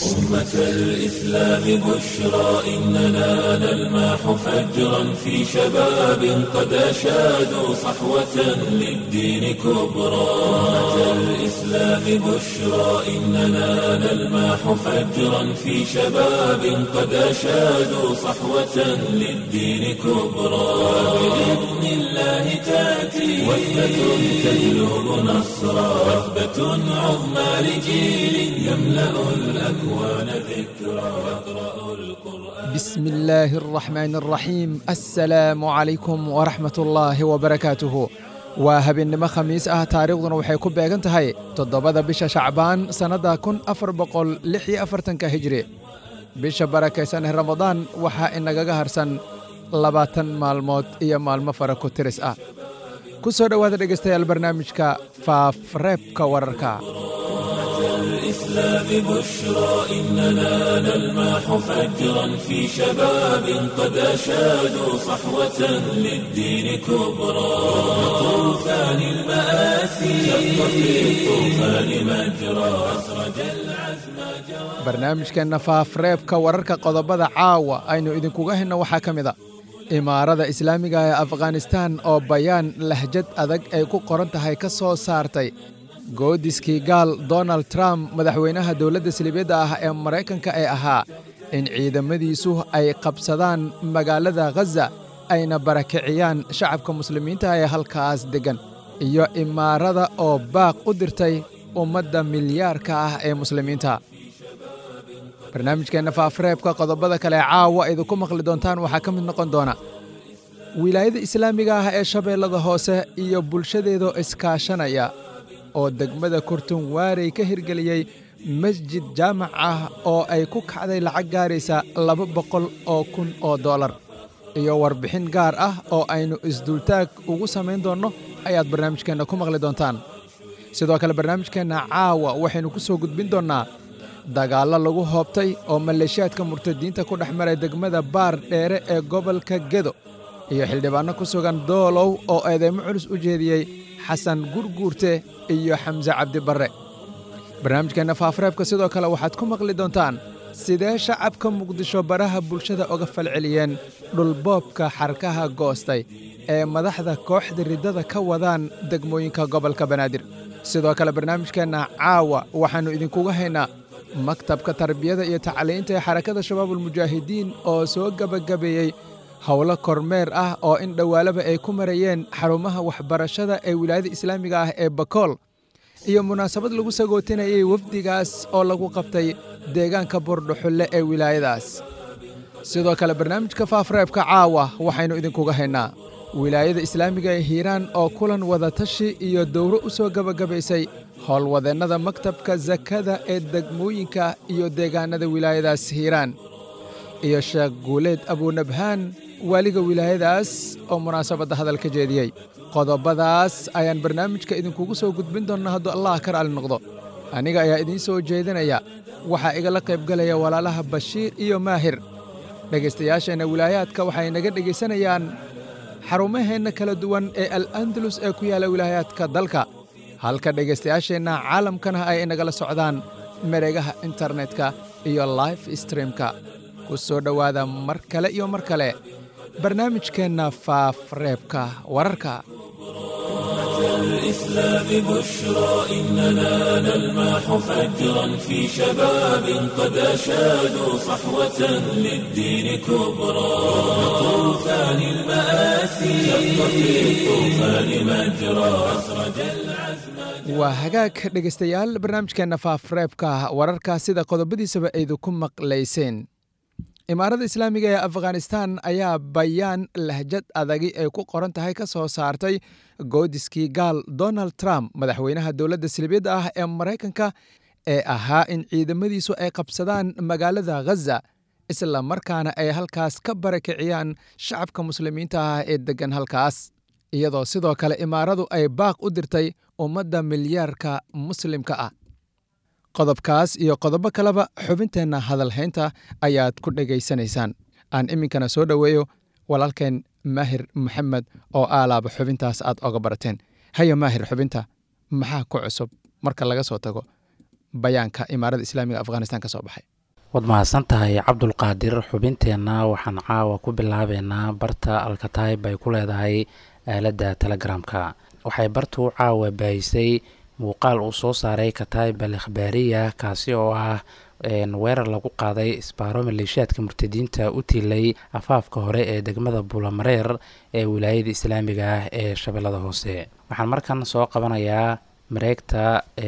أمة الإسلام بشرى إننا نلمح فجرا في شباب قد أشادوا صحوة للدين كبرى أمة الإسلام بشرى إننا نلمح فجرا في شباب قد أشادوا صحوة للدين كبرى بإذن الله تأتي وثبة تجلب نصرا وثبة عظمى لجيل يملأ الأكوان ذكرا يقرأ القرآن بسم الله الرحمن الرحيم السلام عليكم ورحمة الله وبركاته waa habeennimo khamiis ah taariikhduna waxay ku beegan tahay toddobada bisha shacbaan sannadda kun afar boqol lix iyo afartanka hijri bisha barakaysan ee ramadaan waxaa inagaga harsan labaatan maalmood iyo maalmo fara ku tiris ah ku soo dhowaada dhegaystayaal barnaamijka faafreebka wararka الإسلام بشرى إننا نلمح فجرا في شباب قد أشادوا صحوة للدين كبرى طوفان المآسي شق في الطوفان مجرى أسرج العزم جوى barnaamijkeenna faafreebka wararka qodobada caawa aynu idinkuga henno waxaa ka mid a imaarada islaamiga ee afghanistan oo bayaan lahjad adag ay ku qoran tahay ka soo saartay goodiskii gaal donald trump madaxweynaha dowladda silibyadda ah ee maraykanka ee ahaa in ciidamadiisu ay qabsadaan magaalada khaza ayna barakiciyaan shacabka muslimiinta ee halkaas deggan iyo imaarada oo baaq u dirtay ummadda milyaarka ah ee muslimiinta barnaamijkeenna faafreebka qodobada kale caawa idinku maqli doontaan waxaa ka mid noqon doona wilaayada islaamiga ah ee shabeellada hoose iyo bulshadeedoo iskaashanaya oo degmada kurtun waarey ka hirgeliyey masjid jaamac ah oo ay ku kacday lacag gaaraysa laba boqol oo kun oo dollar iyo warbixin gaar ah oo aynu isduultaag ugu samayn doonno ayaad barnaamijkeenna ku maqli doontaan sidoo kale barnaamijkeenna caawa waxaynu ku soo gudbin doonnaa dagaallo lagu hoobtay oo maleeshiyaadka murtadiinta ku dhex maray degmada baar dheere ee gobolka gedo iyo xildhibaanno ku sugan doolow oo eedeymo culus u jeediyey xasan gurguurte iyo xamse cabdibarre barnaamijkeenna faafreebka sidoo kale waxaad ku maqli doontaan sidee shacabka muqdisho baraha bulshada oga falceliyeen dhulboobka xarkaha goostay ee madaxda kooxda riddada ka wadaan degmooyinka gobolka banaadir sidoo kale barnaamijkeenna caawa waxaannu idinkuga haynaa maktabka tarbiyada iyo tacliinta ee xarakada shabaabulmujaahidiin oo soo gebagabeeyey howlo kormeer ah oo in dhowaalaba ay ku marayeen xarumaha waxbarashada ee wilaayada islaamiga ah ee bakool iyo munaasabad lagu sagootinayay wafdigaas oo lagu qabtay deegaanka buurdhuxulle ee wilaayadaas sidoo kale barnaamijka faafreebka caawa waxaynu idinkuga haynaa wilaayada islaamiga ee hiiraan oo kulan wadatashi iyo dowro u soo gebagabaysay howlwadeennada maktabka sakada ee degmooyinka iyo deegaanada wilaayadaas hiiraan iyo sheekh guuleed abuunabhaan waaliga wilaayadaas oo munaasabadda hadal ka jeediyey qodobadaas ayaan barnaamijka idinkugu soo gudbin doonnaa hadduu allah ka raali noqdo aniga ayaa idiin soo jeedinaya waxaa igala qaybgalaya walaalaha bashiir iyo maahir dhegaystayaasheenna wilaayaadka waxay naga dhegaysanayaan xarumaheenna kala duwan ee al andalus ee ku yaalla wilaayaadka dalka halka dhegaystayaasheenna caalamkana ay inagala socdaan mareegaha internetka iyo life streamka ku soo dhowaada mar kale iyo mar kale barnaamijkeenna faafreebka wararka الإسلام بشرى إننا نلمح فجرا في شباب قد أشادوا صحوة للدين كبرى طوفان المآسي شق في الطوفان مجرى أسرج العزم waa hagaag dhegaystayaal barnaamijkeenna faafreebka wararka sida qodobadiisaba aydu ku maqlayseen imaarada islaamiga ee afghanistan ayaa bayaan lahjad adagi ay ku qoran tahay ka soo saartay goodiskii gaal donald trump madaxweynaha dowladda silibiyadda ah ee maraykanka ee ahaa in ciidamadiisu ay qabsadaan magaalada khaza isla markaana ay halkaas ka barakiciyaan shacabka muslimiinta ah ee deggan halkaas iyadoo sidoo kale imaaradu ay baaq u dirtay ummadda milyaarka muslimka ah qodobkaas iyo qodobo kaleba xubinteenna hadalhaynta ayaad ku dhegaysanaysaan aan iminkana soo dhoweeyo walaalkeen maahir maxamed oo aalaaba xubintaas aad oga barateen haya maahir xubinta maxaa ku cusub marka laga soo tago bayaanka imaarada islaamiga afghanistan ka soo baxay waad mahadsan tahay cabdulqaadir xubinteenna waxaan caawa ku bilaabeynaa barta alkataib ay ku leedahay aaladda telegramka waxay bartu caawa baahisay muuqaal uu soo saaray kataib al ikhbaariya kaasi oo ah weerar lagu qaaday isbaaro maleeshiyaadka murtadiinta u tiilay afaafka hore ee degmada buulamareer ee wilaayada islaamiga ah ee shabeellada hoose waxaan markan soo qabanayaa mareegta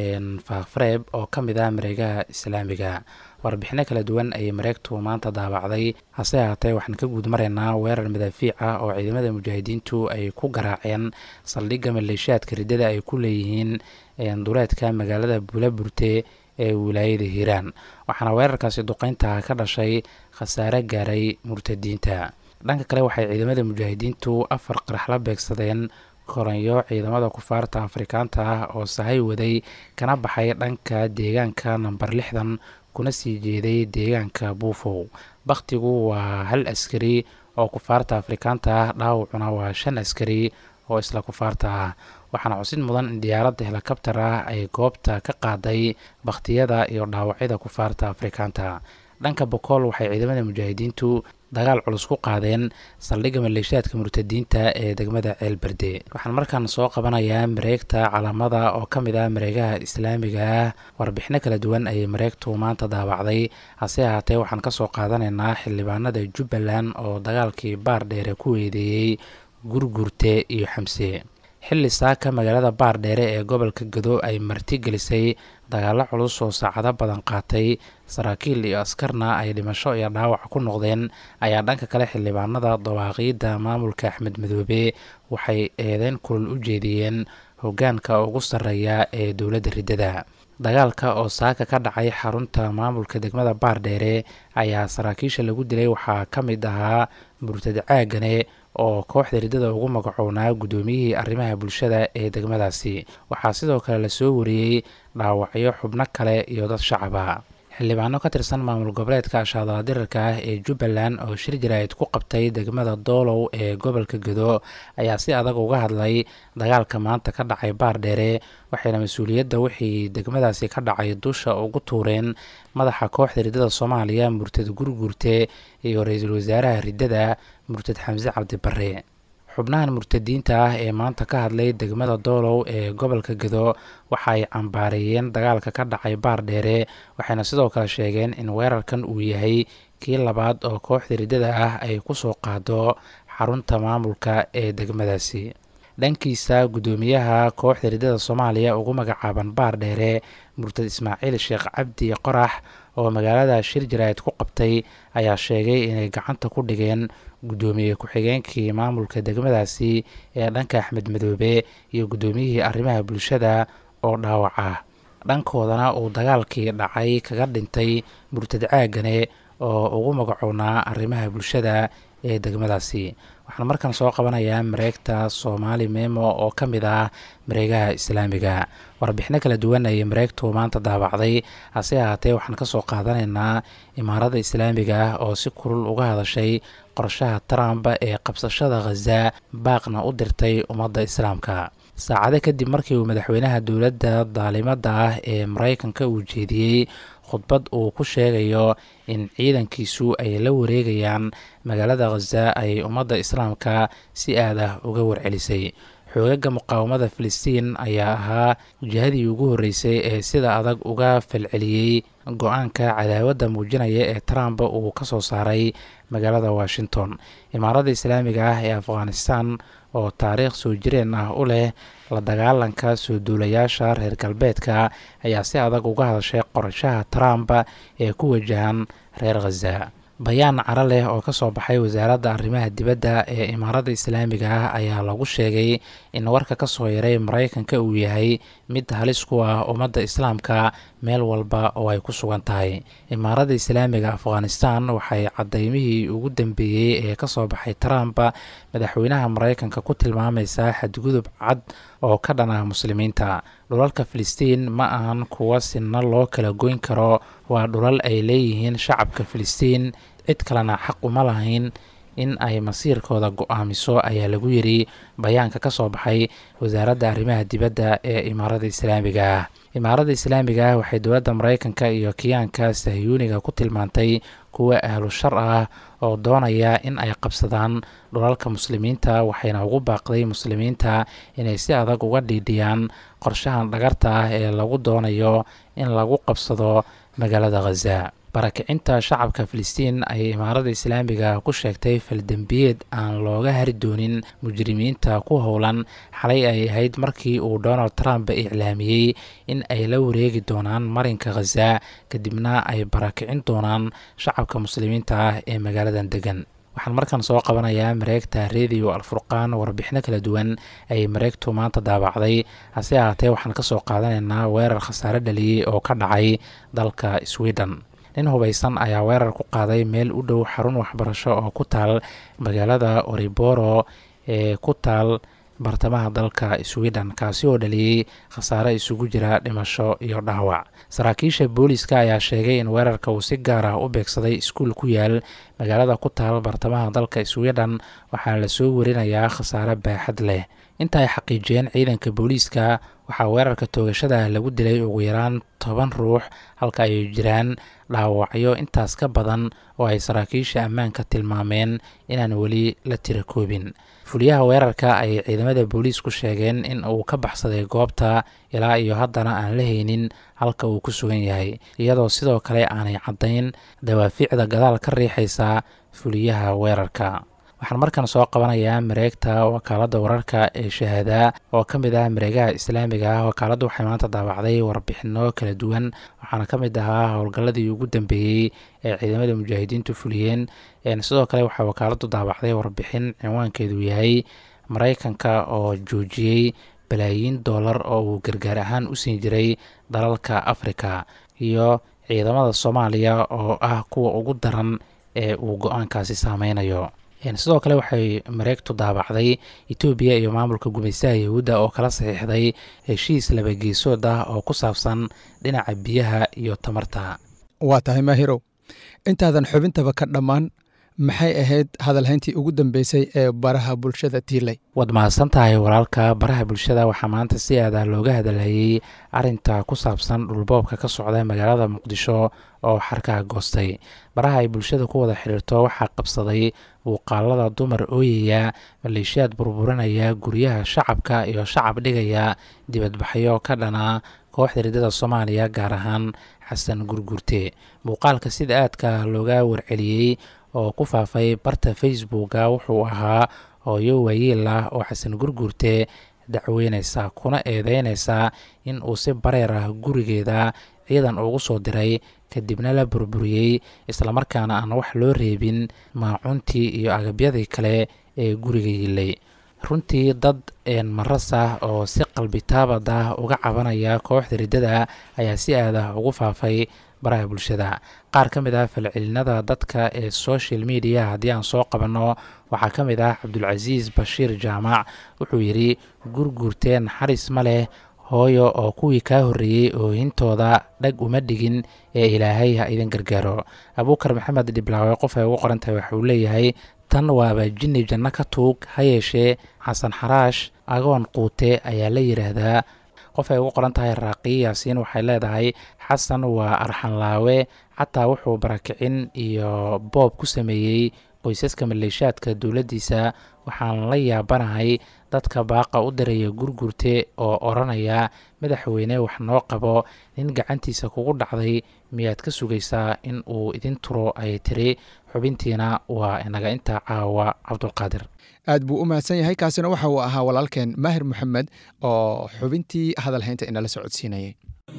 faafreeb oo ka mid ah mareegaha islaamiga warbixino kala duwan ayay mareegtu maanta daabacday hase ahaatee waxaan ka guud maraynaa weerar madaafiic ah oo ciidamada mujaahidiintu ay ku garaaceen saldhigga maleeshiyaadka riddada ay ku leeyihiin duleedka magaalada buulaburte ee wilaayada hiiraan waxaana weerarkaasi duqeynta ka dhashay khasaare gaaray murtadiinta dhanka kale waxay ciidamada mujaahidiintu afar qarax la beegsadeen koranyo ciidamada kufaarta afrikaanta ah oo sahay waday kana baxay dhanka deegaanka namber lixdan kuna sii jeeday deegaanka buufow bakhtigu waa hal askari oo kufaarta afrikaanta ah dhaawacuna waa shan askari oo isla kufaarta ah waxaana xusid mudan in diyaaradda helikabtar ah ay goobta ka qaaday bakhtiyada iyo dhaawacyada kufaarta afrikaanta dhanka bokool waxay ciidamada mujaahidiintu dagaal culus ku qaadeen saldhigga maleeshiyaadka murtadiinta ee degmada ceelberde waxaan markaan soo qabanayaa mareegta calaamada oo ka mid ah mareegaha islaamiga ah warbixino kala duwan ayay mareegtu maanta daabacday hase ahaatee waxaan kasoo qaadanaynaa xildhibaanada jubbaland oo dagaalkii baar dheere ku weedeeyey gurgurte iyo xamse xilli saaka magaalada baardheere ee gobolka gado ay martigelisay dagaalo culus oo saacado badan qaatay saraakiil iyo askarna ay dhimasho iyo dhaawac ku noqdeen ayaa dhanka kale xildhibaanada dawaaqiidda maamulka axmed madoobe waxay eedeyn kulul u jeediyeen hoggaanka ugu sarreeya ee dowladda riddada dagaalka oo saaka ka dhacay xarunta maamulka degmada baardheere ayaa saraakiisha lagu dilay waxaa ka mid ahaa murtad caagane oo kooxda riddada ugu magacownaa guddoomiyihii arrimaha bulshada ee degmadaasi waxaa sidoo kale lasoo wariyey dhaawacyo xubno kale iyo dad shacaba xildhibaano ka tirsan maamul goboleedka ashaadala dirarka ah ee jubbaland oo shir jaraa'id ku qabtay degmada doolow ee gobolka gado ayaa si adag uga hadlay dagaalka maanta ka dhacay baardheere waxayna mas-uuliyadda wixii degmadaasi ka dhacay dusha ugu tuureen madaxa kooxda riddada soomaaliya murtad gurgurte iyo ra-iisul wasaaraha riddada murtad xamse cabdibare xubnahan murtadiinta ah ee maanta ka hadlay degmada doolow ee gobolka gado waxa ay cambaareeyeen dagaalka ka dhacay baardheere waxayna sidoo kale sheegeen in weerarkan uu yahay kii labaad oo kooxda riddada ah ay ku soo qaado xarunta maamulka ee degmadaasi dhankiisa guddoomiyaha kooxda riddada soomaaliya ugu magacaaban baardheere murtad ismaaciil sheekh cabdi qorax oo magaalada shir jaraa'id ku qabtay ayaa sheegay inay gacanta ku dhigeen guddoomiye ku-xigeenkii maamulka degmadaasi ee dhanka axmed madoobe iyo guddoomiyihii arrimaha bulshada oo dhaawac ah dhankoodana uu dagaalkii dhacay kaga dhintay murtad caagane oo ugu magacownaa arrimaha bulshada ee degmadaasi waxaan markaan soo qabanayaa mareegta soomaali memo oo ka mid ah mareegaha islaamiga warbixino kala duwan ayay mareegtu maanta daabacday hase ahaatee waxaan kasoo qaadanaynaa imaarada islaamiga ah oo si kulul uga hadashay qorshaha trump ee qabsashada khaza baaqna u dirtay ummadda islaamka saacado kadib markii uu madaxweynaha dowladda daalimada ah ee mareykanka uu jeediyey khudbad uu ku sheegayo in ciidankiisu ay la wareegayaan magaalada khaza ay ummadda islaamka si aad ah uga warcelisay xoogaga muqaawamada filistiin ayaa ahaa jihadii ugu horreysay ee sida adag uga falceliyey go-aanka cadaawadda muujinaya ee trump uu ka soo saaray magaalada washington imaaradda islaamiga ah ee afghanistan oo taariikh soo jireen ah u leh la dagaalanka soo duulayaasha reer galbeedka ayaa si adag uga hadashay qorashaha trump ee ku wajahan reer khaza bayaan caro leh oo ka soo baxay wasaaradda arrimaha dibadda ee imaaradda islaamiga ah ayaa lagu sheegay in warka ka soo yaray maraykanka uu yahay mid halis ku ah ummadda islaamka meel walba oo ay ku sugan tahay imaaradda islaamiga afghanistan waxay cadaymihii ugu dambeeyey ee kasoo baxay trump madaxweynaha maraykanka ku tilmaamaysaa xadgudub cad oo ka dhan ah muslimiinta dhulalka filistiin ma ahan kuwa sinna loo kala goyn karo waa dhulal ay leeyihiin shacabka filistiin cid kalena xaq uma lahayn in ay masiirkooda go-aamiso ayaa lagu yiri bayaanka ka soo baxay wasaaradda arrimaha dibadda ee imaaradda islaamiga ah imaaradda islaamiga ah waxay dowladda maraykanka iyo kiyaanka sahyuuniga ku tilmaantay kuwa ahlu shar ah oo doonaya in ay qabsadaan dhulalka muslimiinta waxayna ugu baaqday muslimiinta inay si adag uga dhiidhiyaan qorshahan dhagarta ah ee lagu doonayo in lagu qabsado magaalada khaza barakicinta shacabka filistiin ayay imaaradda islaamiga ku sheegtay faldembiyeed aan looga hari doonin mujrimiinta ku howlan xalay ay ahayd markii uu donald trump iclaamiyey in ay la wareegi doonaan marinka khaza kadibna ay barakicin doonaan shacabka muslimiinta ah ee magaaladan degan waxaan markan soo qabanayaa mareegta radio alfurqaan warbixino kala duwan ayay mareegtu maanta daabacday hase ahaatee waxaan kasoo qaadanaynaa weerar khasaare dhaliyey oo ka dhacay dalka sweden nin hubaysan ayaa weerar ku qaaday meel u dhow xarun waxbarasho oo ku taal magaalada oriboro ee ku taal bartamaha dalka sweden kaasi oo dhaliyey khasaare isugu jira dhimasho iyo dhaawac saraakiisha booliska ayaa sheegay in weerarka uu si gaar ah u beegsaday iskuul ku yaal magaalada ku taal bartamaha dalka sweden waxaana lasoo warinayaa khasaare baaxad leh inta ay xaqiijiyeen ciidanka booliiska waxaa weerarka toogashada lagu dilay ugu yaraan toban ruux halka ay jiraan dhaawacyo intaas ka badan oo ay saraakiisha ammaanka tilmaameen inaan weli la tira koobin fuliyaha weerarka ayay ciidamada booliisku sheegeen in uu ka baxsaday goobta ilaa iyo haddana aan la haynin halka uu ku sugan yahay iyadoo sidoo kale aanay caddayn dawaafiicda gadaal ka riixaysa fuliyaha weerarka waxaan markan soo qabanayaa mareegta wakaaladda wararka ee shahaada oo ka mid ah mareegaha islaamiga ah wakaaladdu waxay maanta daabacday warbixino kala duwan waxaana ka mid ahaa howlgalladii ugu dambeeyey ee ciidamada mujaahidiintu fuliyeen sidoo kale waxaa wakaaladdu daabacday warbixin cinwaankeedu yahay maraykanka oo joojiyey balaayiin doolar oo uu gargaar ahaan u siin jiray dalalka afrika iyo ciidamada soomaaliya oo ah kuwa ugu daran ee uu go-aankaasi saameynayo sidoo kale waxay mareegtu daabacday etoobiya iyo maamulka gumaystaha yahuudda oo kala saxiixday heshiis labageesood ah oo ku saabsan dhinaca biyaha iyo tamarta waa tahay maahirow intaadan xubintaba ka dhammaan maxay ahayd hadalhayntii ugu dambeysay ee baraha bulshada tiilay waad mahadsan tahay walaalka baraha bulshada waxaa maanta si aadah looga hadalhayey arinta ku saabsan dhulboobka ka socda magaalada muqdisho oo xarkaha goostay baraha ay bulshada ku wada xiriirto waxaa qabsaday muuqaalada dumar ooyaya maleeshiyaad burburinaya guryaha shacabka iyo shacab dhigaya dibadbaxyo ka dhana kooxda riddada soomaaliya gaar ahaan xasan gurgurte muuqaalka sida aadka looga warceliyey oo ku faafay barta facebooka wuxuu ahaa hooyo waayeel ah oo xasan gurgurte dacweyneysa kuna eedeyneysa in uu si bareer ah gurigeeda ciidan ugu soo diray kadibna la burburiyey islamarkaana aan wax loo reebin maacuntii iyo agabyadii kale ee guriga yilay runtii dad maras ah oo si qalbitaabad ah uga cabanaya kooxda riddada ayaa si aadah ugu faafay baraha bulshada qaar ka mid ah falcelinada dadka ee social media haddii aan soo qabanno waxaa ka mid ah cabdulcasiis bashiir jaamac wuxuu yidhi gurguurteen xaris ma leh hooyo oo kuwii kaa horreeyey oohintooda dhag uma dhigin ee ilaahay ha idin gargaaro abuukar maxamed dhiblaawe qof ay ugu qorantahay waxauu leeyahay tan waaba jinni janno ka tuug ha yeeshee xasan xaraash agoon quute ayaa la yidhaahdaa qof ay ugu qoran tahay raaqiyi yaasiin waxay leedahay xasan waa arxanlaawe xataa wuxuu barakicin iyo boob ku sameeyey qoysaska maleeshaadka dowladdiisa waxaan la yaabanahay dadka baaqa u diraya gurgurte oo odhanaya madaxweyne wax noo qabo nin gacantiisa kugu dhacday miyaad ka sugaysaa in uu idin turo ayay tiri xubintiina waa inaga intaa caawa cabdulqaadir aad buu u mahadsan yahay kaasina waxa uu ahaa walaalkeen maahir moxamed oo xubintii hadalhaynta inala socodsiinayay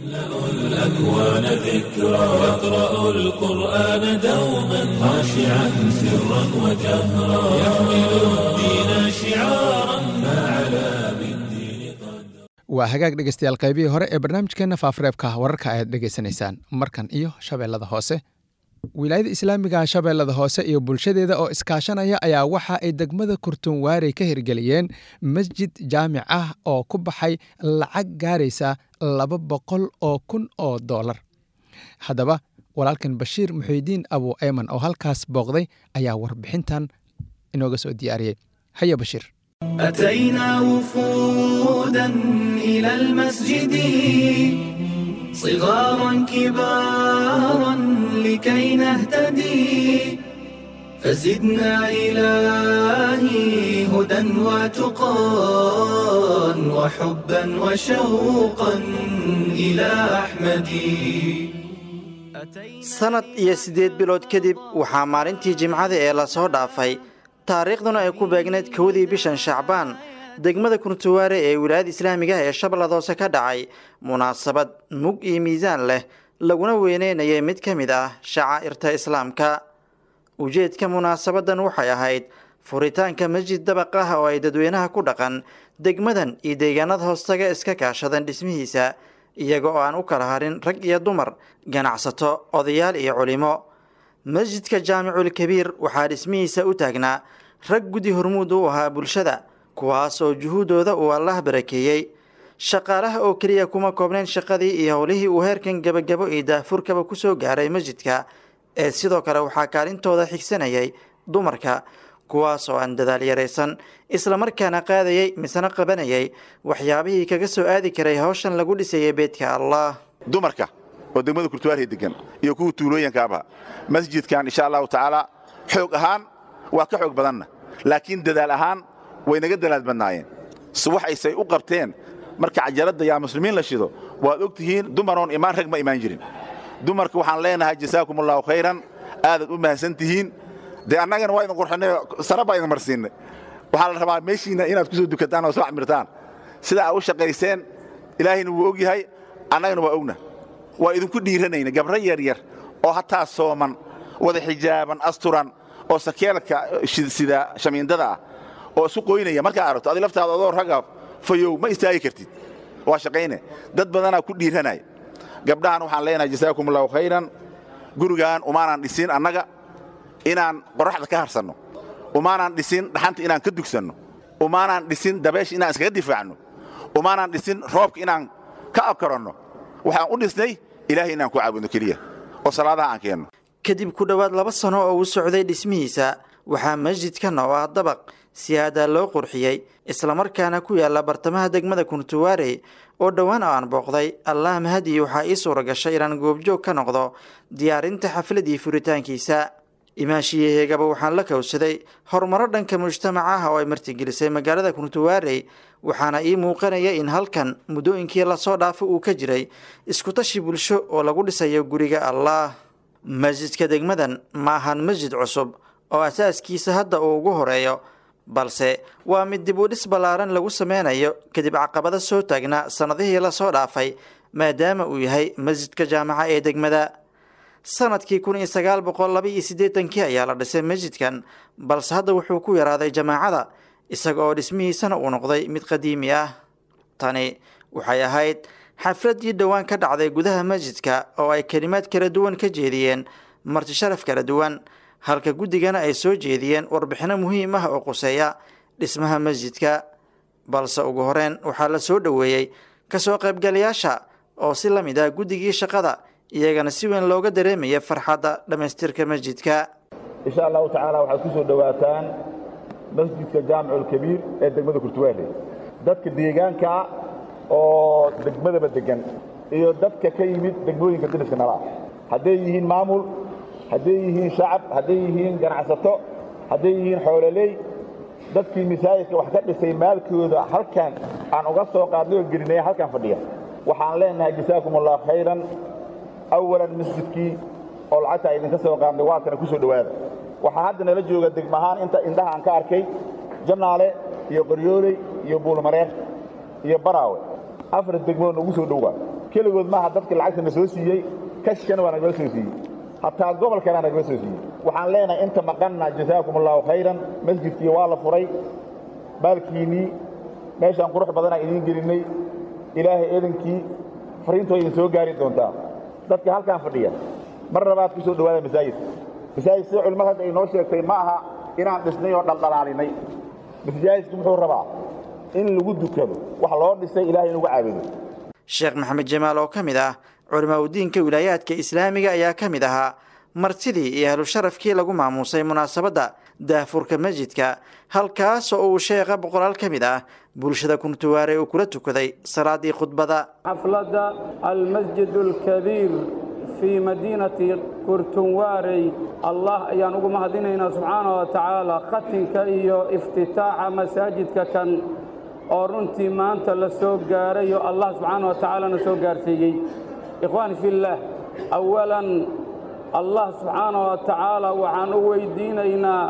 الأكوان ذكرى يقرأ القرآن دوما خاشعا سرا وجهرا يحمل الدين شعارا فعلى بالدين قدرا waa hagaag dhegeystayaal qaybihii hore ee barnaamijkeenna faafreebka wararka ayaad dhegeysanaysaan markan iyo shabeellada hoose wilaayada islaamiga shabeellada hoose iyo bulshadeeda oo iskaashanaya ayaa waxa ay degmada kurtunwaarey ka hirgeliyeen masjid jaamic ah oo ku baxay lacag gaaraysa laba boqol oo kun oo doolar haddaba walaalkan bashiir muxiidiin abu eyman oo halkaas booqday ayaa warbixintan inooga soo diyaariyey haya bashiir أتينا وفودا إلى المسجد صغارا كبارا لكي نهتدي فزدنا إلهي هدى وتقى وحبا وشوقا إلى أحمد sanad iyo siddeed bilood kadib waxaa maalintii jimcada ee lasoo dhaafay taariikhduna ay ku beegnayd kowdii bishan shacbaan degmada kuntuwaare ee wilaayada islaamiga ee shabeellada hoose ka dhacay munaasabad mug iyo miisaan leh laguna weyneynayay mid ka mid ah shacaa'irta islaamka ujeedka munaasabadan waxay ahayd furitaanka masjid dabaq ah oo ay dadweynaha ku dhaqan degmadan iyo deegaanada hoostaga iska kaashadeen dhismihiisa iyaga oo aan u kala harin rag iyo dumar ganacsato odayaal iyo culimo masjidka jaamicul kabiir waxaa dhismihiisa u taagnaa rag gudi hormuud u ahaa bulshada kuwaas oo juhuuddooda uu allah barakeeyey shaqaalaha oo keliya kuma koobnayn shaqadii iyo howlihii uu heerkan gebagabo iyo daahfurkaba ku soo gaaray masjidka ee sidoo kale waxaa kaalintooda xigsanayay dumarka kuwaas oo aan dadaal yaraysan islamarkaana qaadayay misena qabanayay waxyaabihii kaga soo aadi karay hawshan lagu dhisayay beedka allah dumarka oo degmada kurtuwaarhi degan iyo kuwa tuulooyinkaaba masjidkan insha allahu tacaala xoog ahaan waa ka xoog badanna laakiin dadaal ahaan way naga dadaal badnaayeen suwaxaysay u qabteen marka cajaladda yaa muslimiin la shido waad og tihiin dumaroon imaan rag ma imaan jirin dumarka waxaan leenahay jasaakum allahu khayran aadaad u mahadsan tihiin dee annagana waa idin qurxinay sara baa idin marsiinay waxaa la rabaa meeshiinna inaad ku soo dukataan oo soo camirtaan sida aad u shaqayseen ilaahayna wuu og yahay annagana waa ogna waa idinku dhiiranayna gabro yaryar oo hataa sooman wada xijaaban asturan oo sakeelka sida shamiindada ah oo isu qoynaya markaa aragto adi laftaada adoo raga fayow ma istaagi kartid waa shaqayne dad badanaa ku dhiiranaya gabdhahan waxaan leenahay jasaakum allahu khayran gurigaan umaanaan dhisin annaga inaan qoraxda ka harsanno umaanaan dhisin dhaxanta inaan ka dugsanno umaanaan dhisin dabeesha inaan iskaga difaacno umaanaan dhisin roobka inaan ka abkaranno waxaan u dhisnay ilaahay inaan ku caabudno keliya oo salaadaha aan keenno kadib ku dhowaad laba sano oo uu socday dhismihiisa waxaa masjidkan oo ah dabaq si aadaa loo qurxiyey islamarkaana ku yaala bartamaha degmada kuntuwaarey oo dhowaan oo aan booqday allah mahadii waxaa ii suura gashay inaan goobjoog ka noqdo diyaarinta xafladii furitaankiisa imaashiyaheegaba waxaan la kowsaday horumaro dhanka mujtamaca ah oo ay martigelisay magaalada kuntuwaarey waxaana ii muuqanaya in halkan muddooyinkii lasoo dhaafo uu ka jiray iskutashi bulsho oo lagu dhisayo guriga allah masjidka degmadan ma ahan masjid cusub oo asaaskiisa hadda uu ugu horeeyo balse waa mid dib u dhis ballaaran lagu sameynayo kadib caqabado soo taagnaa sannadihii lasoo dhaafay maadaama uu yahay masjidka jaamaca ee degmada sanadkii kun iyo sagaal boqol laba iyo siddeetankii ayaa la dhisay masjidkan balse hadda wuxuu ku yaraaday jamaacada isaga oo dhismihiisana uu noqday mid qadiimi ah tani waxay ahayd xafladdii dhowaan ka dhacday gudaha masjidka oo ay kelimaad kala duwan ka jeediyeen marti sharaf kala duwan halka guddigana ay soo jeediyeen warbixino muhiim ah oo quseeya dhismaha masjidka balse ugu horeyn waxaa la soo dhoweeyey kasoo qaybgalayaasha oo si la mid ah guddigii shaqada iyagana si weyn looga dareemaya farxadda dhammaystirka masjidka insha allahu tacaala waxaad ku soo dhowaataan masjidka jaamiculkabiir ee degmada kurtuwaale dadka deegaanka oo degmadaba degan iyo dadka ka yimid degmooyinka diniska nala hadday yihiin maamul hadday yihiin shacab hadday yihiin ganacsato hadday yihiin xoololey dadkii masaajidka wax ka dhisay maalkooda halkan aan uga soo qaadnay oo gelinaya halkan fadhiya waxaan leenahay jasaakum allah khayran awalan masjidkii oo lacagta idinka soo qaadnay waa kana ku soo dhowaada waxaa hadda nala jooga degma ahaan inta indhaha aan ka arkay jannaale iyo qoryooley iyo buulmareer iyo baraawe afar degmood nagu soo dhowaa keligood maaha dadka lacagta na soo siiyey kashkana waa nagala soo siiyey hataa gobolkana nagala soo siiyey waxaan leenahay inta maqanna jasaakum allahu khayran masjidkii waa la furay baalkiinnii meeshaan qurux badanaa idiin gelinnay ilaahay eedankii fariintoo idin soo gaari doontaa dadka halkaan fadhiya mar labaad ku soo dhowaada masaajidka masaajid sida culimmada hadda ay noo sheegtay ma aha inaan dhisnay oo dhaldhalaalinay masaajidku muxuu rabaa in lagu dukado wax loo dhisay ilahay in lagu caabudo sheekh maxamed jamaal oo ka mid ah culimaauddiinka wilaayaadka islaamiga ayaa ka mid ahaa martidii iyo ahlu sharafkii lagu maamuusay munaasabadda daahfurka masjidka halkaas oo uu sheekha boqolaal ka mid ah bulshada kuntuwaare uu kula tukaday salaadii khudbada xafladda almasjid alkabiir fii madiinati kurtunwaarey allah ayaan ugu mahadinaynaa subxaana wa tacaala khatinka iyo iftitaaxa masaajidka kan oo runtii maanta la soo gaaray oo allah subxaana wa tacaalana soo gaarsiiyey ikhwaani fillaah awalan allah subxaana wa tacaala waxaan u weydiinaynaa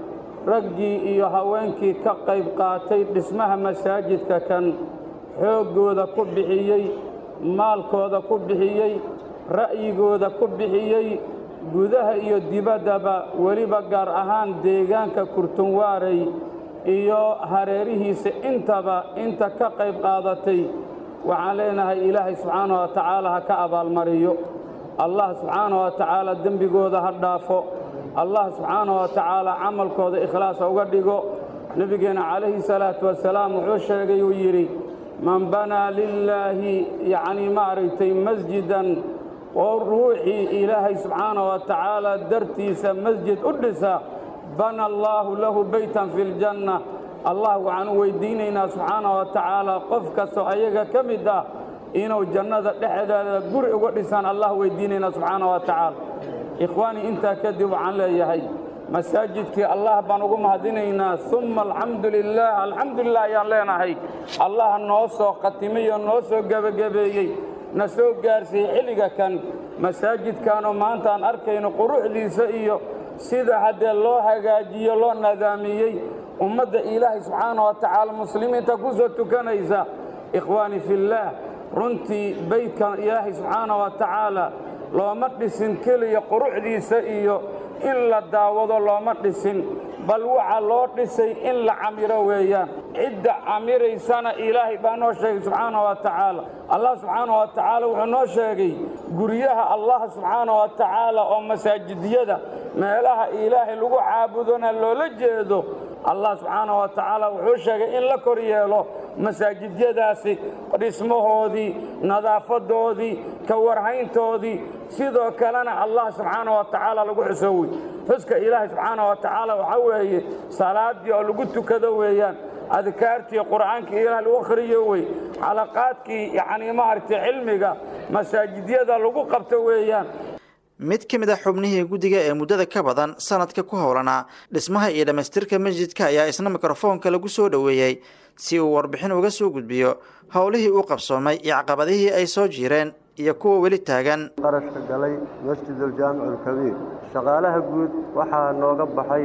raggii iyo haweenkii ka qayb qaatay dhismaha masaajidka kan xooggooda ku bixiyey maalkooda ku bixiyey ra'yigooda ku bixiyey gudaha iyo dibaddaba weliba gaar ahaan deegaanka kurtunwaarey iyo hareerihiisa intaba inta ka qayb qaadatay waxaan leenahay ilaahay subxaana wa tacaala ha ka abaalmariyo allah subxaana wa tacaala dembigooda ha dhaafo allah subxaana wa tacaala camalkooda ikhlaasa uga dhigo nebigeenna calayhi salaatu wasalaam wuxuu sheegay uu yidhi man banaa lilaahi yacnii maaragtay masjidan oo ruuxii ilaahay subxaana wa tacaala dartiisa masjid u dhisa bana allaahu lahu beytan fi ljanna allah waxaan u weydiinaynaa subxaana wa tacaala qof kastoo ayaga ka mid ah inuu jannada dhexdeeda guri uga dhisaan allah weydiinaynaa subxaana wa tacaala ikhwaanii intaa kadib waxaan leeyahay masaajidkii allah baan ugu mahadinaynaa umma alxamdu lilaah alxamdu lilah ayaan leenahay allah noo soo khatimay oo noo soo gebagabeeyey na soo gaarsiiyey xilliga kan masaajidkaanoo maanta aan arkayno quruxdiisa iyo sida haddee loo hagaajiyo loo nadaamiyey ummadda ilaahay subxaana wa tacaala muslimiinta ku soo tukanaysa ikhwaani fillaah runtii beydkan ilaahay subxaana wa tacaala looma dhisin keliya quruxdiisa iyo in la daawado looma dhisin bal waxa loo dhisay in la camiro weeyaan cidda camiraysana ilaahay baa noo sheegay subxaana wa tacaala allah subxaana wa tacaala wuxuu noo sheegay guryaha allah subxaana wa tacaala oo masaajidiyada meelaha ilaahay lagu caabudona loola jeedo allah subxaana wa tacaala wuxuu sheegay in la kor yeelo masaajidyadaasi dhismahoodii nadaafadoodii ka warhayntoodii sidoo kalena allah subxaana wa tacaala lagu xusowey xuska ilaahay subxaana wa tacaala waxaa weeye salaaddii oo lagu tukado weeyaan adkaartii qur'aankii ilaah lagu akhriyo wey xalaqaadkii yacnii maaragtay cilmiga masaajidyada lagu qabto weeyaan mid ka mid a xubnihii guddiga ee muddada ka badan sanadka ku howlanaa dhismaha iyo dhammaystirka masjidka ayaa isna mikrofoonka lagu soo dhoweeyey si uu warbixin uga soo gudbiyo howlihii uu qabsoomay iyo caqabadihii ay soo jiireen iyo kuwa weli taagan qarashka galay masjiduljaamic alkabiir shaqaalaha guud waxaa nooga baxay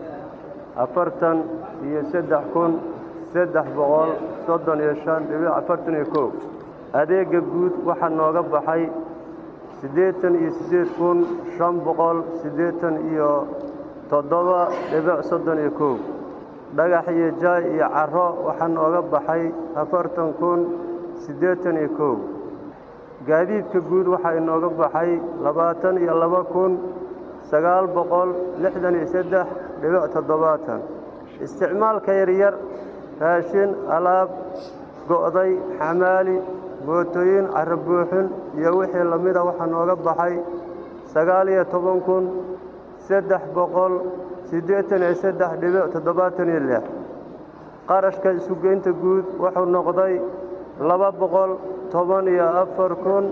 afartan iyo saddex kun saddex boqol soddon iyo shan dhibic afartan iyo kow adeegga guud waxaa nooga baxay siddeetan iyo siddeed kun shan boqol siddeetan iyo toddoba dhibic soddon iyo kow dhagax iyo jaay iyo carro waxaa nooga baxay afartan kun siddeetan iyo kow gaadiidka guud waxaa inooga baxay labaatan iyo laba kun sagaal boqol lixdan iyo saddex dhibic toddobaatan isticmaalka yaryar raashin alaab go'day xamaali mootooyin carro buuxin iyo wixii la mida waxaa nooga baxay sagaal iyo toban kun saddex boqol siddeetan iyo saddex dhibic toddobaatan iyo lix qarashka isugeynta guud wuxuu noqday laba boqol toban iyo afar kun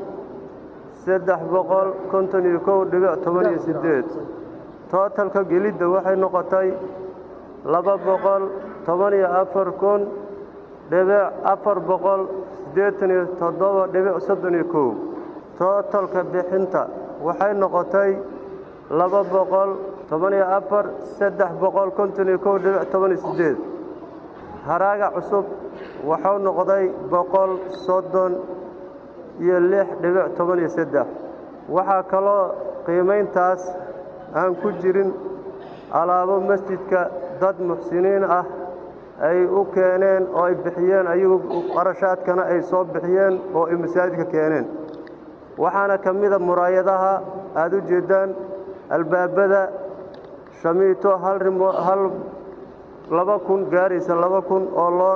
saddex boqol konton iyo kow dhibic toban iyo siddeed tootalka gelidda waxay noqotay laba boqol toban iyo afar kun dhibic afar boqol siddeetan iyo toddoba dhibic soddon iyo kow tootalka bixinta waxay noqotay laba boqol toban iyo afar saddex boqol konton iyo kow dhibic toban iyo siddeed haraaga cusub wuxuu noqday boqol soddon iyo lix dhibic toban iyo saddex waxaa kaloo qiimayntaas aan ku jirin alaabo masjidka dad muxsiniin ah ay u keeneen oo ay bixiyeen ayagu qarashaadkana ay soo bixiyeen oo ay masaajidka keeneen waxaana ka mida muraayadaha aad u jeeddaan albaabada shamiito hal rimo hal laba kun gaaraysa laba kun oo loor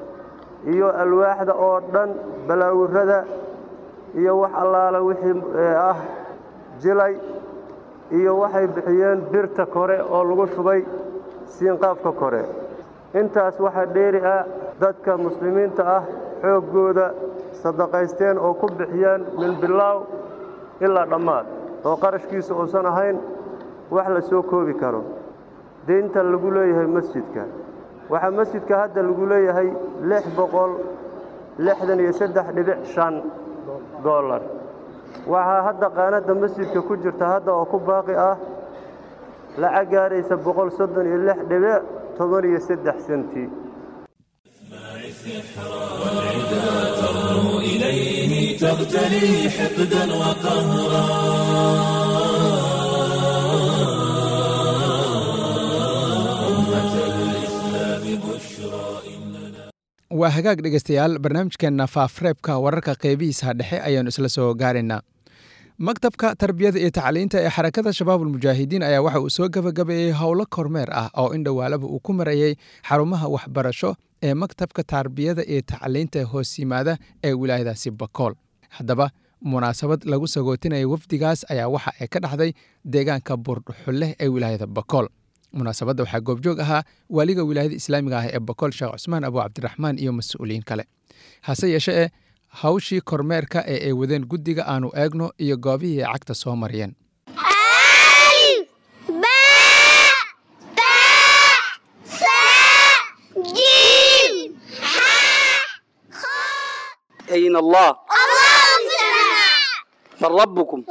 iyo alwaaxda oo dhan balaawirrada iyo wax allaala wixii ah jilay iyo waxay bixiyeen birta kore oo lagu shubay siinqaafka kore intaas waxaa dheeri ah dadka muslimiinta ah xooggooda sadaqaysteen oo ku bixiyeen min bilaaw ilaa dhammaad oo qarashkiisa uusan ahayn wax la soo koobi karo deynta lagu leeyahay masjidka waxaa masjidka hadda lagu leeyahay lix boqol lixdan iyo saddex dhibic shan dollar waxaa hadda qaanadda masjidka ku jirta hadda oo ku baaqi ah lacag gaaraysa boqol soddon iyo lix dhibic toban iyo saddex senti والعدا ترنو إليه تغتلي حقدا وقهرا أمة الإسلام بشرى إننا waa hagaag dhegaystayaal barnaamijkeenna faafreebka wararka qeybihiisa dhexe ayaannu isla soo gaaraynaa maktabka tarbiyada iyo tacliinta ee xarakada shabaabulmujaahidiin ayaa waxa uu soo gabagabeeyey howlo kormeer ah oo in dhowaalaba uu ku marayey xarumaha waxbarasho ee maktabka tarbiyada iyo tacliinta hoos yimaada ee wilaayadaasi bakool haddaba munaasabad lagu sagootinaya wafdigaas ayaa waxa ay ka dhacday deegaanka buurdhuxulleh ee wilaayada bakool munaasabadda waxaa goobjoog ahaa waaliga wilaayada islaamiga ah ee bakool sheekh cusmaan abu cabdiraxmaan iyo mas-uuliyiin kale hase yeeshe e hawshii kormeerka ee ay wadeen guddiga aanu eegno iyo goobihii ay cagta soo mariyeen أين الله من ربكم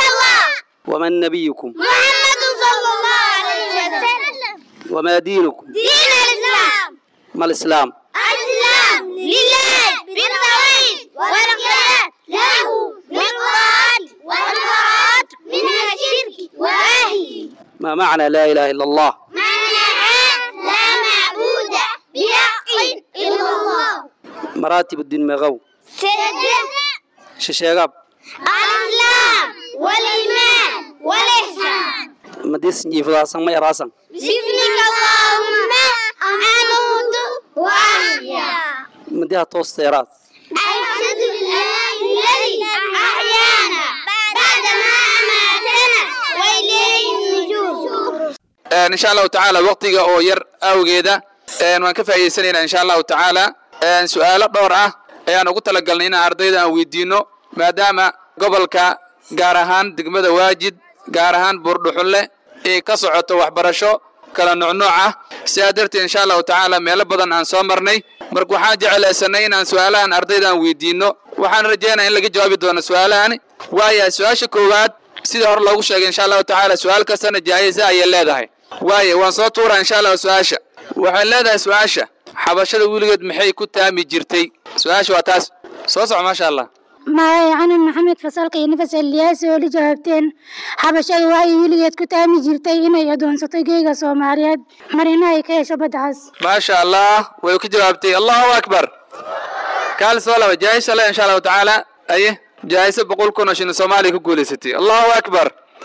ومن نبيكم محمد صلى الله عليه وسلم وما دينكم دين الإسلام ما الإسلام الإسلام لله بالتوحيد والقيام له بالطاعات والبراءات من الشرك وأهله ما معنى لا إله إلا الله معناها لا معبود بحق إلا الله مراتب الدين مغو سجد ششاغاب الإسلام والإيمان والإحسان مديس جيفدا ما يراسن بسمك اللهم أموت وأحيا مديها توست يراس أشهد بالله الذي أحيانا بعدما أماتنا وإليه النشور insha allahu tacaala waqtiga oo yar awgeeda waan ka faa'idaysanaynaa insha allahu tacaala su'aalo dhowr ah ayaan ugu talagalnay inaan ardayda aan weydiino maadaama gobolka gaar ahaan degmada waajid gaar ahaan buurdhuxulle ay ka socoto waxbarasho kala nucnuuc ah sidaa darteed insha allahu tacaala meelo badan aan soo marnay marka waxaan jeclaysanay inaan su'aalahan ardayda aan weydiino waxaan rajeynaya in laga jawaabi doono su'aalahan waayahay su-aasha koowaad sida hore loogu sheegay insha allahu tacaala su-aal kastana jaayisa ayay leedahay waaye waan soo tuuraa insha allahu su-aasha waxay leedahay su-aasha xabashada weligeed maxay ku taami jirtay su-aasha waa taas soo soco maasha allah magacaycanan maxamed fasalka iyo nafas eliyaasi oo la jawaabteen xabashadu waxay weligeed ku taami jirtay inay adoonsato geega soomaaliyeed marina ay ka hesho baddacaas maasha allah way ka jawaabtay allahu akbar kaal soo laba jaayisa le insha allahu tacaala aye jaayisa boqol kun oo shilin soomaaliya ku guulaysatay allahu akbar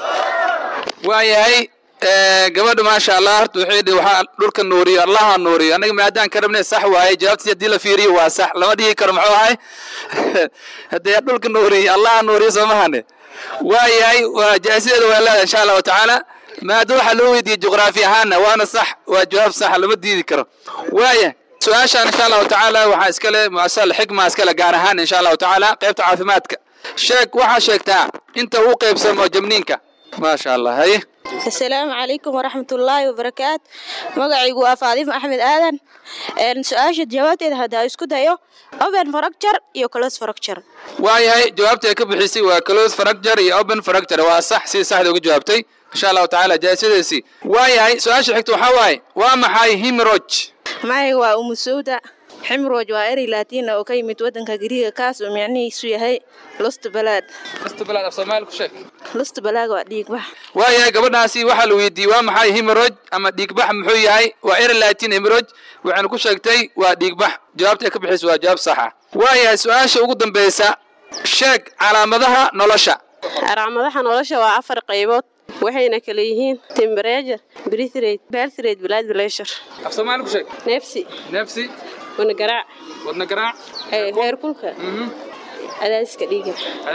waayahay gabadha maasha allah horta waxay dhihi waxaa dhulka nuuriyo allaha nuuriyo annaga maadaan ka rabnay sax waaye jawaabtiis haddii la fiiriyo waa sax lama dhihi karo muxuu ahay haddee dhulka nuuriyo allaha nuuriyo soo mahane waayahay waa jaasideeda waa leedahay insha allahu tacaala maada waxaa loo weydiiyey juqraafi ahaana waana sax waa jawaab sax lama diidi karo waaya su-aashaan insha allahu tacaala waxaa iskale muasal xikma iskale gaar ahaan insha allahu tacaala qaybta caafimaadka sheeg waxaa sheegtaa inta uu qaybsamo jabniinka maasha allah haye asalaamu calaykum waraxmatullaahi wabarakaat magacaygu waa faadimo axmed aadan su-aasha jawaabteeda haddaa isku dayo open fracture iyo close fracture waayahay jawaabta ay ka bixisay waa close fracture iyo open fracture waa sax si saxda uga jawaabtay insha allahu tacaala jaasideesii waayahay su-aasha xigta waxaa waaye waa maxay himroj magacaygu waa umusowda ximroj waa erey laatiina oo ka yimid waddanka gariiga kaas oo micnihiisu yahay lust balaad lust balaad af soomaali ku sheeg lust balaag waa dhiigbax waayahay gabadhaasi waxaa la weydiiyey waa maxay himroj ama dhiigbax muxuu yahay waa erey laatiin himroj waxayna ku sheegtay waa dhiigbax jawaabta ay ka bixisay waa jawaab saxa waayahay su-aasha ugu dambeysa sheeg calaamadaha nolosha calaamadaha nolosha waa afar qaybood waxayna kala yihiin temperature breath rate birth rate blood pressure af soomaali ku sheeg neefsi neefsi wadna garaac wadna garaac heerkulka cadaadiska dhiiga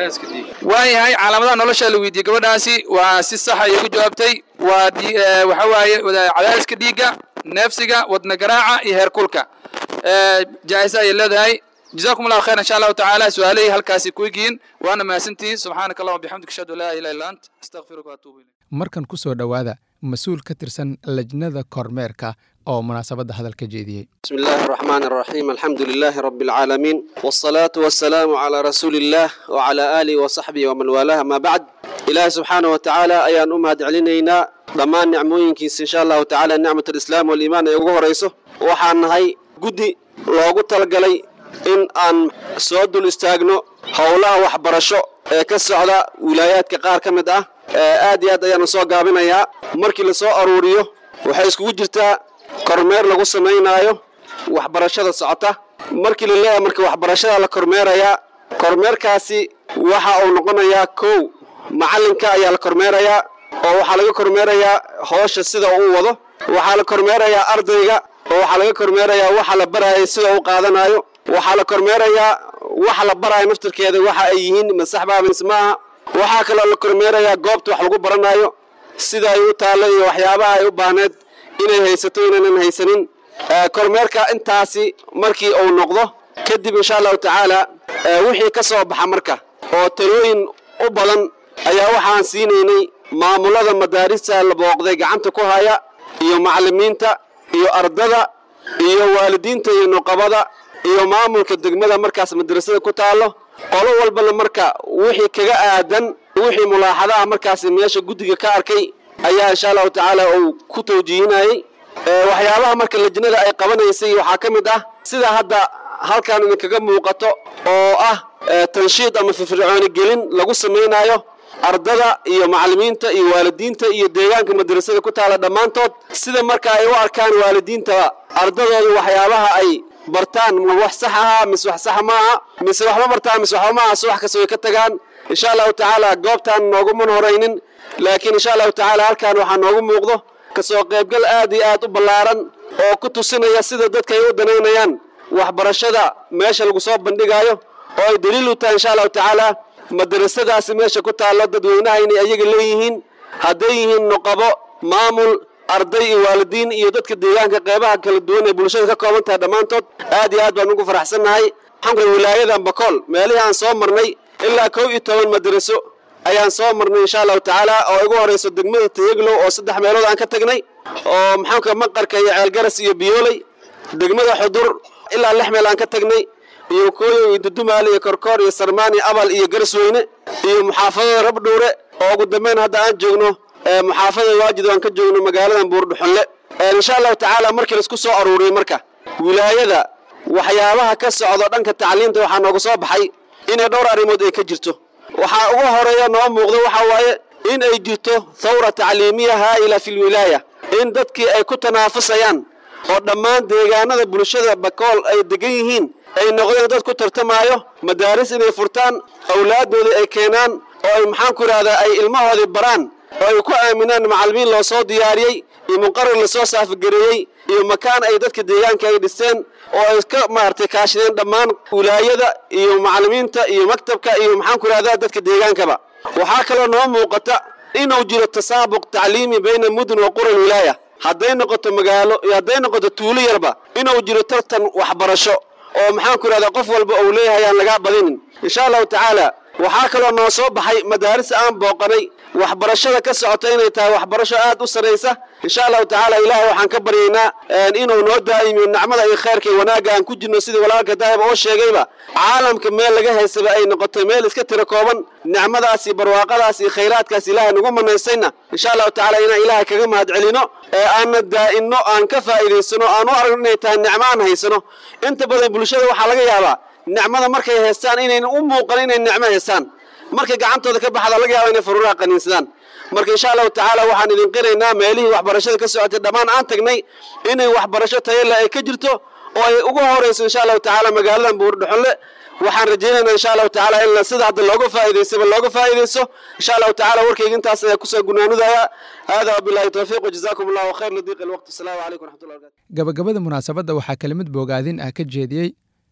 waayahay calaamadaha nolosha la weydiiyey gabadhaasi waa si sax ayay ku jawaabtay waa dhi- eh, waxa waaye wada- cadaadiska dhiigga neefsiga wadna garaaca iyo heerkulka Eh, jaa'isa ayay leedahay جزاكم الله خيرا ان شاء الله تعالى سؤالي هل كاسي كويجين وانا ما سنتي سبحانك اللهم وبحمدك اشهد ان لا اله الا انت استغفرك واتوب اليك markan ku soo dhowaada mas-uul ka tirsan lajnada kormeerka oo munaasabadda hadalka jeediyey بسم الله الرحمن الرحيم الحمد لله رب العالمين والصلاة والسلام على رسول الله وعلى آله وصحبه ومن والاه ما بعد إله سبحانه وتعالى أيان أمهد علينا ضمان نعموين كيس إن شاء الله تعالى نعمة الإسلام والإيمان يقوه رئيسه وحان هاي قدي لوغو تلقلي إن أن سود الاستاغنو هولا وحبرشو ee ka socda wilaayaadka qaar ka mid ah ee aad iyo aad ayaanu soo gaabinayaa markii la soo aruuriyo waxay iskugu jirtaa kormeer lagu samaynaayo waxbarashada socota markii la leeyahay marka waxbarashada la kormeerayaa kormeerkaasi waxa uu noqonayaa kow macallinka ayaa la kormeerayaa oo waxaa laga kormeerayaa hoosha sida uu wado waxaa la kormeerayaa ardayga oo waxaa laga kormeerayaa waxa la baraayo sida uu qaadanayo waxaa la kormeerayaa waxa la baraayo naftirkeeda waxa ay yihiin masaxbaa mise maaha waxaa kaloo la kormeerayaa goobta wax lagu baranayo sida ay u taallo iyo waxyaabaha ay u baahneed inay haysato inaynan haysanin Eh, kormeerka intaasi markii uu noqdo kadib insha allahu tacaala eh, wixii ka soo baxa marka oo talooyin u badan ayaa waxaan siinaynay maamulada madaarista la booqday gacanta ku haya iyo macallimiinta iyo ardada iyo waalidiinta iyo nuqabada iyo maamulka degmada markaas madrasada ku taallo qolo walbana marka wixii kaga aadan wixii mulaaxadaha markaas meesha guddiga ka arkay ayaa insha allahu tacaala uu ku tawjiihinayay Ee, waxyaabaha marka lajnada ay qabanaysay waxaa ka mid ah sida hadda halkan idinkaga muuqato oo ah ee, tanshiid ama firfircooni gelin lagu samaynayo ardada iyo macallimiinta iyo waalidiinta iyo deegaanka madrasada ku taala dhammaantood sida marka ay u arkaan waalidiinta ardadooda waxyaabaha ay bartaan ma wax sax aha mise wax sax maaha mise waxba bartaan mise waxba maaha subax kasta way ka tagaan insha allahu tacaala goobtaan nooguman horaynin laakiin insha allahu tacaala halkan waxaa noogu muuqdo kasoo qaybgal aad iyo aad u ballaaran oo ku tusinaya sida dadka ay u danaynayaan waxbarashada meesha lagu soo bandhigayo oo ay daliil u tahay insha allahu tacaala madrasadaasi meesha ku taallo dadweynaha inay ayaga leeyihiin hadday yihiin nuqabo maamul arday iyo waalidiin iyo dadka deegaanka qeybaha kala duwan ee bulshada ka kooban tahay dhammaantood aad iyo aad baan ugu faraxsannahay waxaan ku wilaayadan bakool meelihii aan soo marnay ilaa kow iyo toban madraso ayaan soo marnay insha allahu tacaala oo igu horeyso degmada tayaglow oo saddex meelood aan ka tagnay oo maxaanka maqarka iyo ceelgaras iyo biyooley degmada xudur ilaa lix meel aan ka tagnay iyo kooyo iyo dudumaale iyo korkoor iyo sarmaan iyo abal iyo garasweyne iyo muxaafadada rabdhuure oo ugu dambeyn hadda aan joogno ee muxaafadada waajid aan ka joogno magaaladan buurdhuxunle Ee, insha allahu tacaala markii laisku soo aruuriyey marka wilaayada waxyaabaha ka socdo dhanka tacliinta waxaa nooga soo baxay inay dhowr arrimood ay ka jirto waxaa ugu horeeya noo muuqdo waxa waaye in ay jirto thawra tacliimiya haa'ila fi lwilaaya in dadkii ay ku tanaafusayaan oo dhammaan deegaanada bulshada bakool ay degan yihiin ay noqdeen dad ku tartamaayo madaaris inay furtaan awlaaddoodii ay keenaan oo ay maxaan ku idhahdaa ay ilmahoodii baraan oo ay ku aaminaan macallimiin loo soo diyaariyey iyo muqarar lasoo saafagereeyey iyo makaan ay dadka deegaanka ay dhisteen oo ay ka maaragtay kaashadeen dhammaan wilaayada iyo macallimiinta iyo maktabka iyo maxaan ku idhahdaa dadka deegaankaba waxaa kaloo noo muuqata inuu jiro tasaabuq tacliimi bayna mudun wa qura wilaaya hadday noqoto magaalo iyo hadday noqoto tuulo yarba inuu jiro tartan waxbarasho oo maxaan ku idhahdaa qof walba uu leeyahay aan lagaa badinin insha allahu tacaala waxaa kaloo noo soo baxay madaaris aan booqanay waxbarashada ka socota inay tahay waxbarasho aad u saraysa insha allahu tacaala ilaahay waxaan ka baryaynaa een, inuu noo daa'imiyo nacmada iyo khayrka iyo wanaagga aan ku jirno sidii walaalka daahib oo sheegayba caalamka meel laga haysaba ay noqoto meel iska tiro kooban nicmadaas iyo barwaaqadaas iyo khayraadkaas ilaahay nagu manaysayna insha allahu tacaala inaan ilaahay kaga mahad celino ee aanna daa'inno aan ka faa'iidaysano aan u aragno inay tahay nicmo aan haysano inta badan bulshada waxaa laga yaabaa nicmada markay haystaan inayna u muuqan inay nicmo haystaan markay gacantooda ka baxda laga yaaba inay faruuraha qaniinsadaan marka insha allahu tacaala waxaan idin qiraynaa meelihii waxbarashada ka socotay dhammaan aan tagnay inay waxbarasho tayo leh ay ka jirto oo ay ugu horeyso insha allahu tacaala magaaladan buurdhuxunle waxaan rajaynaynaa insha allahu tacaala in la sida hadda looga faa'iidaysaba looga faa'iidayso insha allahu tacaala warkayga intaas ayaa kusoo gunaanudaya hada wabillahi tawfiiq wajazaakum allahu khayr ladiiq alwaqt asalaamu calaykum waraxmatullahi wabarakatu gabagabada munaasabadda waxaa kelimad bogaadin ah ka jeediyey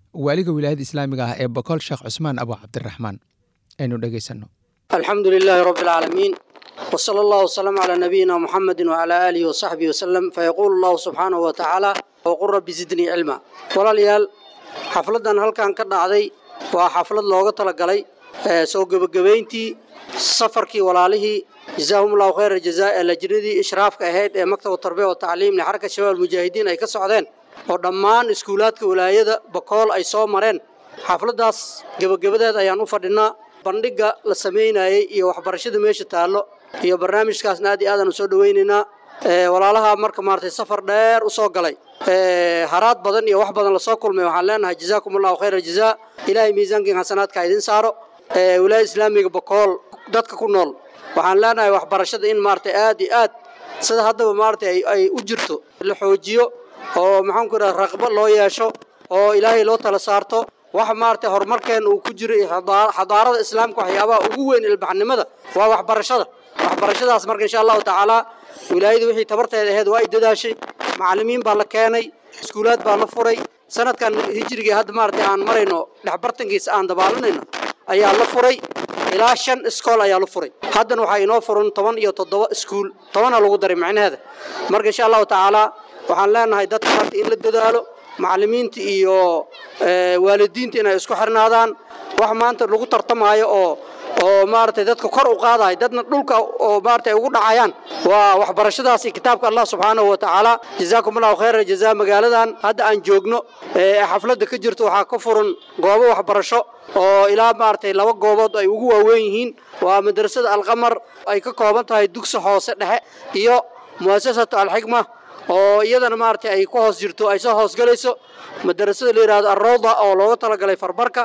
waaliga wilaayada islaamiga ah ee boqol sheekh cusmaan abu cabdiraxmaan aynu dhegaysanno الحمد لله رب العالمين وصلى الله وسلم على نبينا محمد وعلى آله وصحبه وسلم فيقول الله سبحانه وتعالى وقل رب زدني علما walaalyaal xafladan halkan ka dhacday waa xaflad looga talagalay ee soo gebagabayntii safarkii walaalihii jazaahum allahu khayra jazaa ee lajnadii ishraafka ahayd ee maktab tarbiya wa tacliim lixarka shabaab mujaahidiin ay ka socdeen oo dhammaan iskuulaadka walaayada bakool ay soo mareen xafladaas gebagabadeed ayaan u fadhinaa bandhiga la samaynayey iyo waxbarashada meesha taallo iyo barnaamijkaasna aad iyo aadaan u soo dhowaynaynaa walaalaha marka maaragtay safar dheer u soo galay haraad badan iyo wax badan lasoo kulmay waxaan leenahay jazaakum allahu khayra jazaa ilaahay miisaankiin xasanaadka idin saaro wilaaya islaamiga bakool dadka ku nool waxaan leenahay waxbarashada in maaragtay aad iyo aad sida haddaba maaragtay ay u jirto la xoojiyo oo maxaanku idhaha raqbo loo yeesho oo ilaahay loo tala saarto waxa maaragtay horumarkeena uu ku jiro iyo xadaarada islaamka waxyaabaha ugu weyn ilbaxnimada waa waxbarashada waxbarashadaas marka insha allahu tacaala wilaayada wixii tabarteeda ahayd waa ay dadaashay macallimiin baa la keenay iskuulaad baa la furay sanadkan hijriga hadda maaragtay aan marayno dhexbartankiisa aan dabaalanayno ayaa la furay ilaa shan iskool ayaa la furay haddana waxaa inoo furan toban iyo toddoba iskuul tobana lagu daray macnaheeda marka insha allahu tacaala waxaan leenahay dadka maarta in la dadaalo macallimiinta iyo waalidiinta inay isku xirnaadaan wax maanta lagu tartamaayo oo oo maaragtay dadka kor u qaadayo dadna dhulka oo maaragtay ugu dhacayaan waa waxbarashadaas iyo kitaabka allah subxaanahu wa tacaala jazaakum allahu khayra jazaa magaaladan hadda aan joogno ee xafladda ka jirto waxaa ka furan goobo waxbarasho oo ilaa maaragtay laba goobood ay ugu waaweyn yihiin waa madrasada alqamar ay ka kooban tahay dugsi hoose dhexe iyo mu'asasatu alxikma oo iyadana maaragtay ay ku hoos jirto ay soo hoosgalayso madarasada la yidhahdo arrowda oo looga talagalay farbarka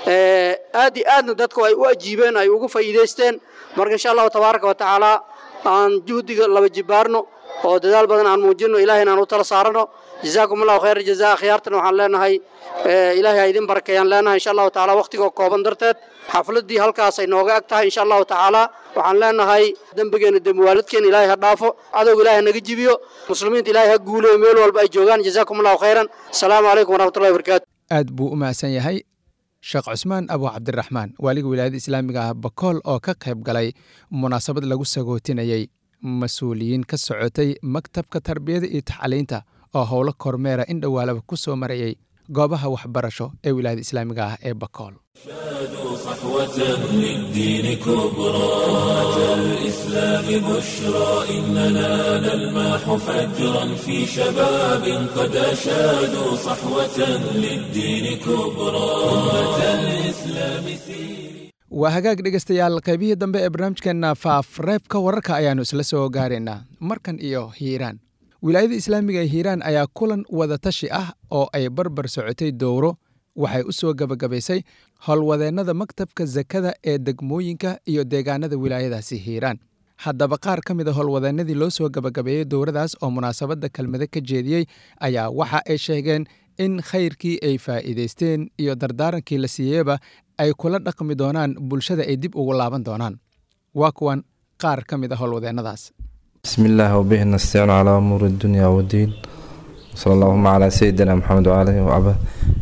aad iyo aadna dadku ay u ajiibeen ay ugu faa'iidaysteen marka insha allahu tabaaraka wa tacaala aan juhdiga laba jibaarno oo dadaal badan aan muujinno ilahayna aan u tala saarano jazaakum allahu khayra jazaa akhyaartana waxaan leenahay ilaahay ha idin barakeeyaan leenahay insha allahu tacaala waqtigoo kooban darteed xafladdii halkaas ay nooga ag tahay insha allahu tacaala waxaan leenahay dembigeena dembiwaaladkeena ilaahay ha dhaafo cadowga ilaahay ha naga jibiyo muslimiinta ilaahay ha guuleyo meel walba ay joogaan jazaakum allahu khayran asalaamu calaykum waraxmatullahi wabarakaatu aad buu u mahadsan yahay sheekh cusmaan abu cabdiraxmaan waaliga wilaayada islaamiga ah bakool oo ka qayb galay munaasabad lagu sagootinayey mas-uuliyiin ka socotay maktabka tarbiyada iyo tacliinta oo howlo kormeera in dhowaalaba ku soo marayey goobaha waxbarasho ee wilaayada islaamiga ah ee bakool صحوة للدين كبرى أتى الإسلام بشرى إننا نلمح فجرا في شباب قد أشادوا صحوة للدين كبرى أمة الإسلام waa hagaag dhegaystayaal qaybihii dambe ee barnaamijkeenna faafreebka wararka ayaannu isla soo gaaraynaa markan iyo hiiraan wilaayada islaamiga ee hiiraan ayaa kulan wadatashi ah oo ay barbar socotay dowro waxay u soo gebagabaysay howlwadeennada maktabka sakada ee degmooyinka iyo deegaanada wilaayadaasi hiiraan haddaba qaar ka mid a howlwadeennadii loo soo gebagabeeyey dowradaas oo munaasabadda kelmado ka jeediyey ayaa waxa ay sheegeen in khayrkii ay faa'iidaysteen iyo dardaarankii la siiyeyba ay kula dhaqmi doonaan bulshada ay dib ugu laaban doonaan waa kuwan qaar ka mid a howlwadeennadaas بسم الله وبه نستعين على أمور الدنيا والدين وصلى اللهم على سيدنا محمد وعلى آله وعبه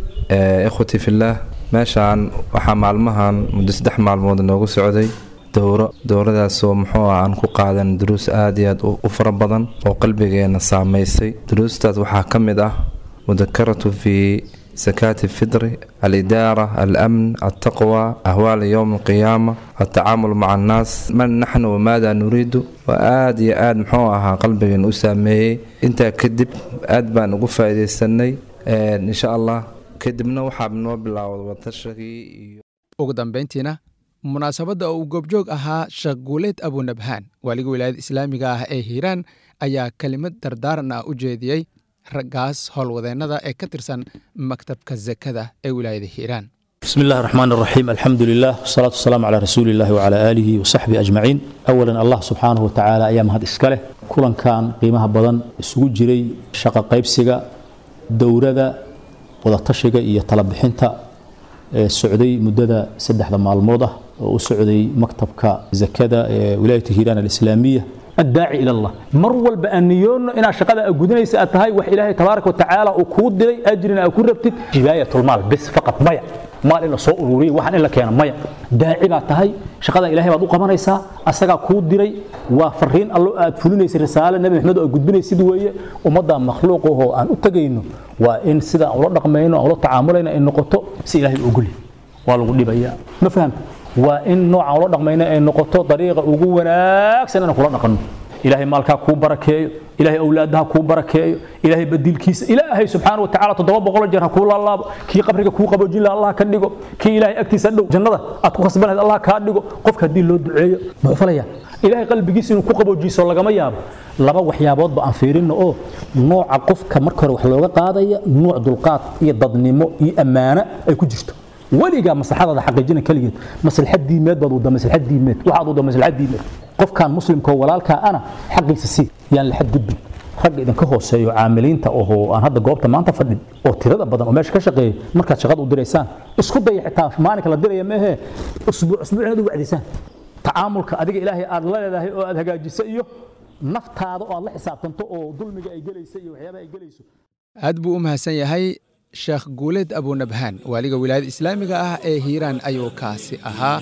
آه إخوتي في الله meeshaan waxaa maalmahan muddo saddex maalmood noogu socday dowro dowradaasoo muxuu ah aan ku qaadan duruus aada iyo aad u fara badan oo qalbigeena saameysay duruustaas waxaa ka mid ah mudakaratu fi sakaati fidri alidaara alamn altaqwa ahwaal yowm alqiyaama altacaamul maca annaas man naxnu wamaada nuriidu waa aada iyo aada muxuu ahaa qalbigeena u saameeyey intaa kadib aad baan ugu faa'iidaysanay insha allah kadibna waxaa noo bilaawda watashagii iyo ugu dambayntiina munaasabadda oo uu goobjoog ahaa sheekh guuleed abunabhaan waaliga wilaayada islaamiga ah ee hiiraan ayaa kelimad dardaaran ah u jeediyey raggaas howlwadeennada ee ka tirsan maktabka sakada ee wilaayada hiiraan بسم الله الرحمن الرحيم الحمد لله والصلاة والسلام على رسول الله وعلى آله وصحبه أجمعين أولا الله سبحانه وتعالى أيام هذا إسكاله كلن كان قيمها بدن سوق جري شقا قيبسيغا دورة wadatashiga iyo talabixinta ee socday muddada saddexda maalmood ah oo u socday maktabka zakada ee wilaayata hiiraan alislaamiya addaaci ila allah mar walba aan niyoonno inaad shaqada aad gudanaysa aad tahay wax ilaahay tabaaraka wa tacaala uu kuu diray ajrina aad ku rabtid jibaayatulmaal bis faqad maya maal in la soo ururiyo waxaan in la keeno maya daaci baad tahay shaqada ilaahay baad u qabanaysaa asagaa kuu diray waa fariin allo aad fulinaysa risaale nebi maxamed oo aad gudbinaysid weeye ummadda makhluuqahoo aan u tegayno waa in sida aan ula dhaqmayno aan ula tacaamulayno ay noqoto si ilaahay u ogolyahay waa lagu dhibayaa ma fahamta waa in noocaan ula dhaqmayno ay noqoto dariiqa ugu wanaagsan inaan kula dhaqanno ilaahay maalkaa kuu barakeeyo ilaahay awlaadaha kuu barakeeyo ilaahay badiilkiisa ilaahay subxaana watacaala toddoba boqol jeer ha kuu laalaabo kii qabriga kuu qaboojin laha allah ka dhigo kii ilaahay agtiisa dhow jannada aad ku khasbanayd allah kaa dhigo qofka haddii loo duceeyo ma falaya ilaahay qalbigiisa inuu ku qaboojiiso lagama yaabo laba waxyaaboodba aan fiirinno oo nooca qofka marka hore wax looga qaadaya nuuc dulqaad iyo dadnimo iyo ammaano ay ku jirto weligaa maslaxadaada xaqiijina keligeed maslaxad diimeed baad wada maslaxad diimeed waxaad wada maslaxad diimeed qofkan muslimka oo walaalkaa ana xaqiisa sii yaan la xadgudbin ragga idinka hooseeyo caamiliinta oo aan hadda goobta maanta fadhin oo tirada badan oo meesha ka shaqeeya markaad shaqada u diraysaan isku daya xitaa maalinka la diraya meehe usbuuc usbuuc inaad u wacdisaan tacaamulka adiga ilaahay aad la leedahay oo aad hagaajisa iyo naftaada oo aad la xisaabtanto oo dulmiga ay gelaysa iyo waxyaabaha ay gelayso aad buu u mahadsan yahay sheekh guuleed abunabhaan waaliga wilaayada islaamiga ah ee hiiraan ayuu kaasi ahaa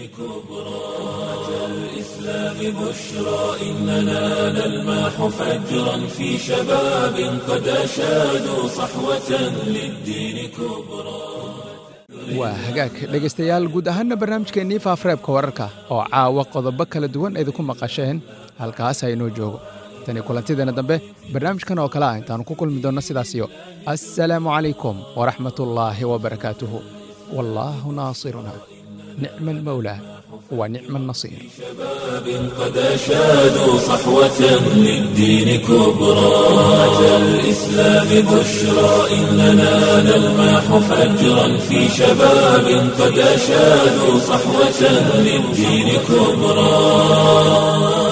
الإسلام بشرى إننا نلمح فجرا في شباب قد أشادوا صحوة للدين كبرى waa hagaag dhegaystayaal guud ahaanna barnaamijkeennii faafareebka wararka oo caawa qodobo kala duwan idinku maqasheen halkaas haynoo joogo tani kulantideena dambe barnaamijkan oo kale ah intaannu ku kulmi doonno sidaasiyo assalaamu calaykum waraxmatullaahi wabarakaatuhu wallaahu naasiruna nicma almawlaa ونعم النصير شباب قد أشادوا صحوة للدين كبرى أتى الإسلام بشرى إننا نلمح فجرا في شباب قد أشادوا صحوة للدين كبرى